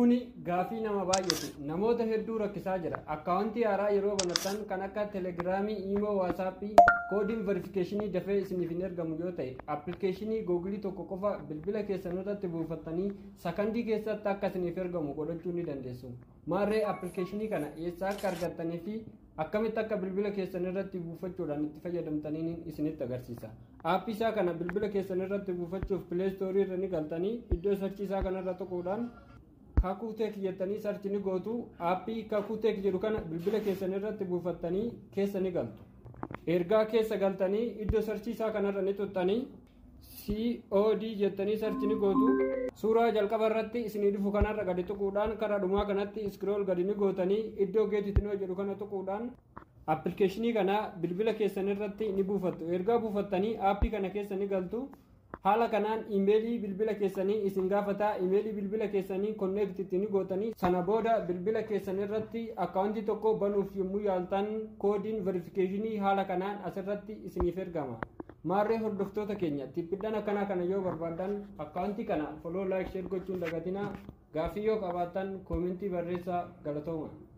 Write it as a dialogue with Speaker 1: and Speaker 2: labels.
Speaker 1: kuni gaafii nama baay'atu namoota hedduu rakkisaa jira akkaawuntii haaraa yeroo banatan kan akka telegiraamii iimoo waasaappii koodiin verifikeeshinii dafee isiniif hin ergamu yoo ta'e appilikeeshinii googilii tokko qofa bilbila keessan irratti buufattanii sakandii keessatti akka isiniif ergamu godhachuu ni dandeessu maarree appilikeeshinii kana eessaa akka argattanii fi akkamitti akka bilbila keessan irratti buufachuudhaan itti fayyadamtaniin isinitti agarsiisa aappii isaa kana bilbila keessan irratti buufachuuf pileestoorii irra ni galtanii iddoo sarchii isaa kanarra tuquudhaan kakuuteek jettanii sarchi ni gootu aappii kakuuteek jedhu kana bilbila keessan irratti buufattanii keessa ni galtu ergaa keessa galtanii iddoo sarchii isaa kanarra ni tuttanii cod jettanii sarchi ni gootu suuraa jalqaba irratti isinii dhufu kanarra gadi tuquudhaan karaa dhumaa kanatti iskrool gadi ni gootanii iddoo geetitinoo jedhu kana tuquudhaan appilikeeshinii kana bilbila keessan irratti ni buufattu ergaa buufattanii aappii kana keessa ni galtu haala kanaan imeelii bilbila keessanii isin gaafata imeelii bilbila keessanii konneektitti ni gootanii sana booda bilbila keessan irratti akkaawuntii tokko banuuf yommuu yaaltan koodiin verifikeeshinii haala kanaan asirratti isiniif ergama maarree hordoftoota keenya tippidhaan akkanaa kana yoo barbaadan akkaawuntii kana foloo laayik sheer gochuun dagatinaa gaafii yoo qabaattan koomentii barreessaa galatooma